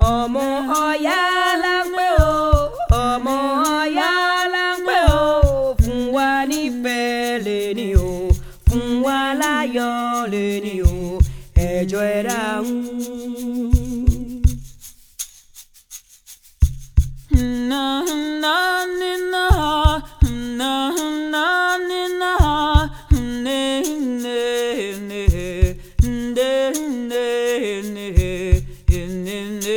ọmọ ọ̀yá la ń pè ó ọmọ ọ̀yá la ń pè ó fún wa nífẹ̀ẹ́ lẹ́ni o fún wa láyọ̀ lẹ́ni o ẹjọ́ ẹ dáhùn. Na na ni na na na ni na ne ne ne ne ne ne ne ne.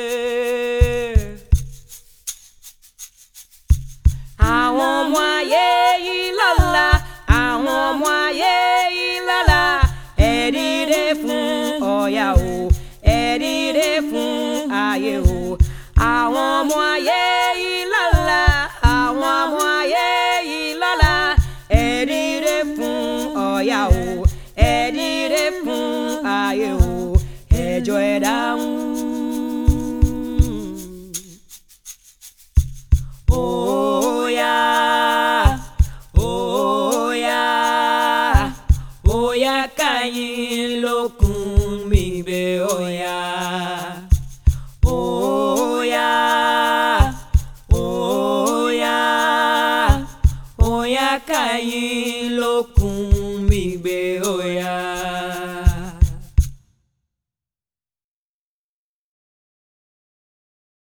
àwọn ọmọ ayé yìí lọ́la àwọn ọmọ ayé yìí lọ́la ẹ dìde fún Ọ̀yà o ẹ dìde fún ayé o àwọn ọmọ ayé yìí lọ́la àwọn ọmọ ayé yìí lọ́la ẹ dìde fún Ọ̀yà o ẹ dìde fún ayé o ẹjọ́ ẹ dáhùn. Oya, oya, oya kayin lókun mi bẹ̀ oya. Oya, oya, oya kayin lókun